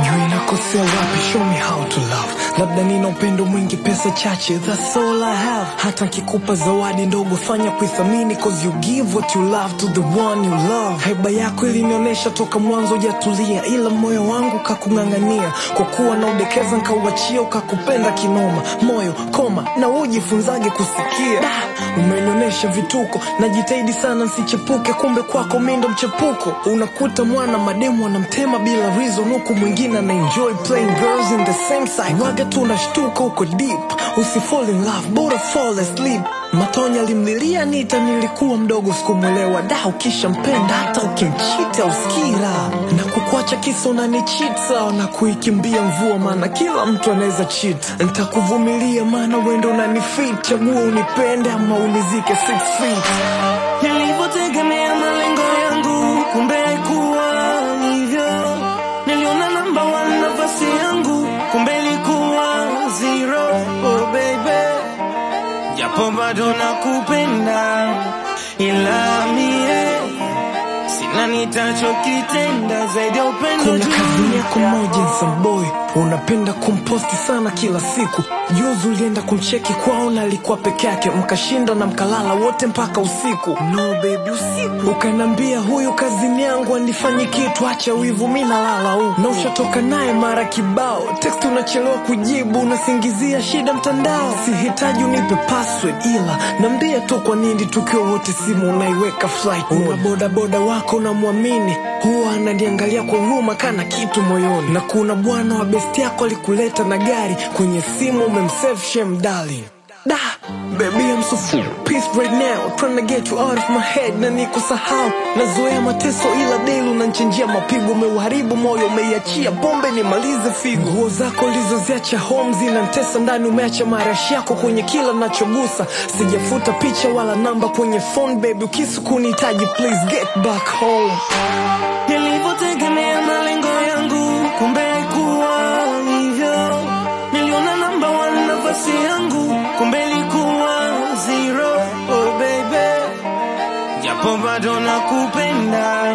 sijui nakosea wapi show me how to love labda nina upendo mwingi pesa chache that's all I have hata nkikupa zawadi ndogo fanya kuithamini cause you give what you love to the one you love heba yako ilinionyesha toka mwanzo jatulia ila moyo wangu kakung'ang'ania kwa kuwa na udekeza nkauachia ukakupenda kinoma moyo koma na ujifunzage kusikia da, umenionyesha vituko najitahidi sana nsichepuke kumbe kwako mi ndo mchepuko unakuta mwana mademu anamtema bila reason huku mwingine ana enjoy playing girls in the same cycle waga tu unashtuka uko deep usifall in love bora fall asleep matonya alimlilia nita nilikuwa mdogo sikumwelewa da ukishampenda hata ukimchita uskila na kukuacha kisa unanichita na kuikimbia mvua maana kila mtu anaweza chit ntakuvumilia maana wendo unanifit chagua unipende ama unizike six feet nilivyotegemea malengo yangu kumbe haikuwa hivyo niliona namba one nafasi yangu kumbe ilikuwa zero oh baby japo bado nakupenda ila mie sina nitachokitenda zaidi ya upendo kuna juu kazini yako moja nsamboy unapenda kumposti sana kila siku juzi ulienda kumcheki kwao na alikuwa peke yake mkashinda na mkalala wote mpaka usiku no baby usiku ukanambia huyu kazini yangu anifanyi kitu acha wivu mi nalala huku na ushatoka naye mara kibao text unachelewa kujibu unasingizia shida mtandao sihitaji unipe password ila nambia tu kwa nini tukiwa wote simu unaiweka flight mode. una bodaboda wako unamwamini huwa ananiangalia kwa huruma kana kitu moyoni na kuna bwana wa besti yako alikuleta na gari kwenye simu umemsave shem darling da baby I'm so full peace right now trying to get you out of my head na nikusahau nazoea mateso ila daily unanchenjia mapigo umeuharibu moyo umeiachia pombe nimalize figo nguo zako ulizoziacha home zinantesa ndani umeacha marashi yako kwenye kila nachogusa sijafuta picha wala namba kwenye phone baby ukisi kunihitaji please get back home nilivyotegemea malengo yangu kumbe haikuwa hivyo niliona namba one nafasi yangu kumbe ilikuwa zero oh baby japo bado nakupenda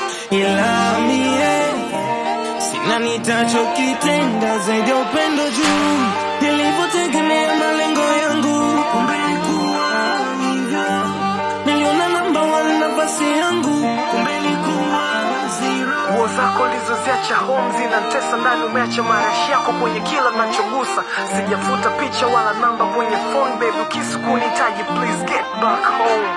ila mie sina nitachokitenda zaidi ya upendo juu nilivyotegemea malengo yangu kumbe haikuwa hivyo niliona namba one nafasi yangu kumbe ilikuwa zero nguo zako ulizoziacha home zinantesa ndani umeacha marashi yako kwenye kila nachogusa sijafuta picha wala namba kwenye phone baby ukisi kunihitaji please get back home